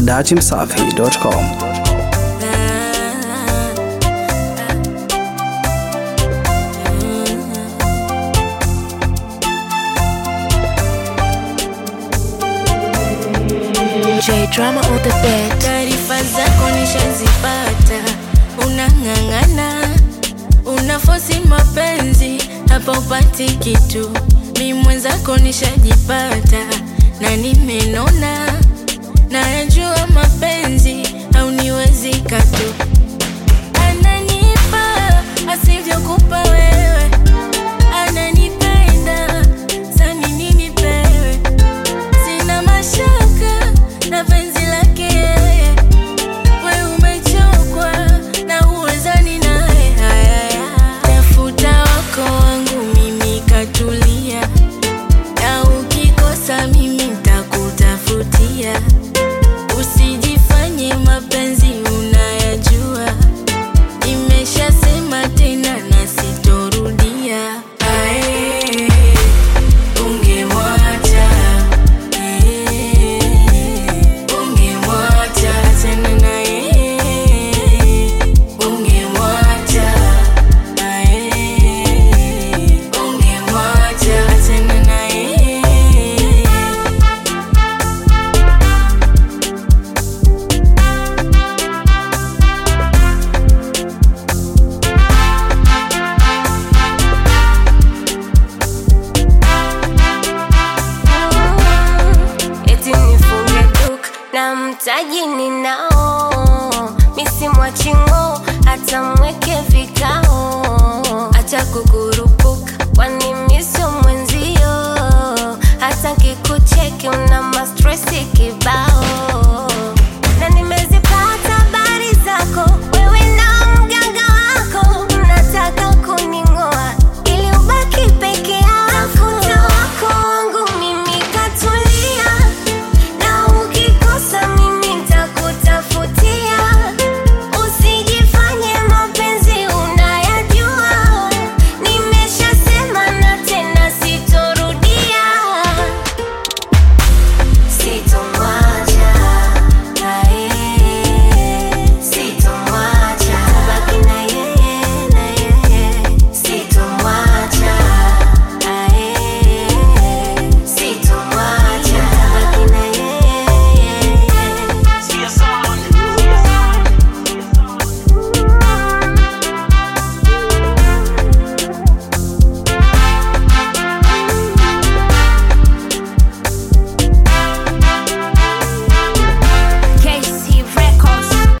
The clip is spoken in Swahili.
dachimsafi.com. J drama on the bed. Taarifa zako nishazipata, unang'ang'ana, unafosi mapenzi, hapa upati kitu. Mi mwenzako nishajipata na nimenona, nayajua mapenzi hauniwezi katu. Ananipa asivyokupa wewe, ananipenda sani nini pewe Sina mashaka na penzi lake yeye, we umechokwa na uwezani naye. Haya, tafuta wako wangu mimi katulia, na ukikosa mimi ntakutafutia. Usijifanye mapenzi unayajua, nimeshasema tena na sitorudia. Ae, ungemwacha ungemwacha tena naye, ungemwacha naye, ungemwacha tena naye. eti nifunge duka na mtaji ninao, misimwachingo hata mweke vikao, hata kukurupuka, kwani miso mwenzio, hata kikucheki una mastresi kibao